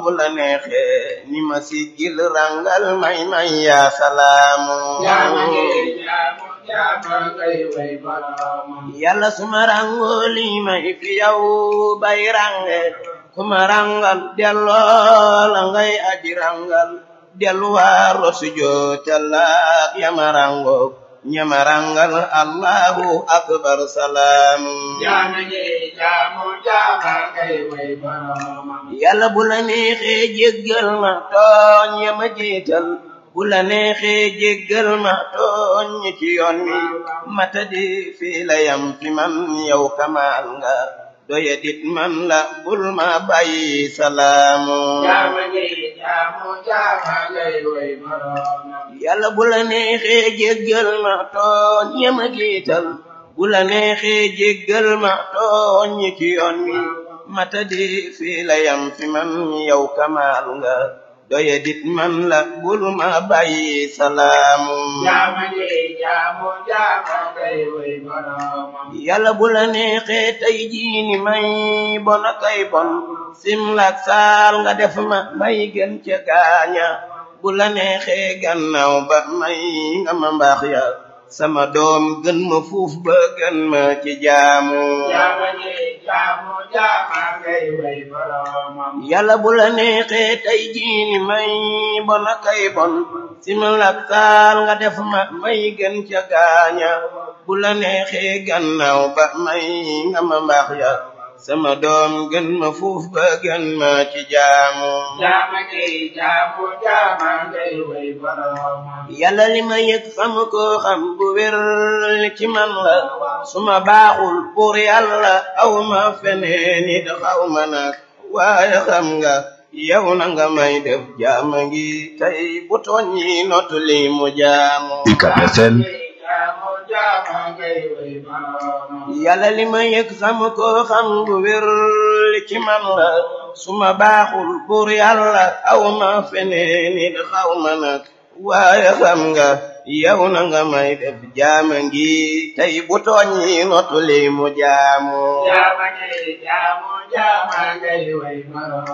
bu la neexee ni ma siggil rangal may may yaa salaamu jaama ngi jaamu jaama ngay way boroomam yàlla suma rango lii may fi yow bay range kuma rangal delloo la ngay aji rangal delluwaaro sujootallaak yama rango ñama rangal allahu akbar salaamu jaama ngi jaamu jaama ngay way boroomam yàlla bu la neexee jéggal ma tooñ yama jiital bu la neexee jéggal ma tooñ ñi ci yoon wi matadi fii la yam fi man yow kamaal nga doye dit man la bul ma bàyyi salaamu jaama ngi jaamu jaama ngay way boroomam yàlla bu la neexee jéggal ma tooñ yama jiital bu la neexee jéggal ma tooñ ñi ci yoon wi matadi fii la yam fi man yow kamaal nga doye dit man la bul ma bàyyi salaamu jaama ngi jaamu jaama ngay way boroomam yàlla bu la neexee tey jii ni may bon a kay bon simlak saal nga def ma may gën ca gaaña bu la neexee gannaaw ba may nga ma mbaax ya sama doom gën ma fuuf ba gën ma ci jaamu jaama ngi jaamu jaama ngay way boroomam yàlla bu la neexee tey jii ni may bon a kay bon simlak saal nga def ma may gën ca gaaña bu la neexee gannaaw ba may nga ma mbaax ya sama doom gën ma fuuf ba gën ma ci jaamu jaama ngi jaamu jaama ngay way boroomam yàlla li ma yëg xam ko xam bu wér ci man la su ma baaxul pour yàlla aw ma feneen it xaw ma nag waaye xam nga yow na nga may def jaama ngi tey bu tooñ yi notu li mu jaamu UCAB FM jaamu jaama ngay way boroomam yàlla li ma yëg xam ko xam bu wér ci man la su ma baaxul pour yàlla aw ma feneen it xaw ma nag waaye xam nga yow na nga may def jaama ngi tey bu tooñ yi notu li mu jaamu jaama ngi jaamu jaama ngay way boroomam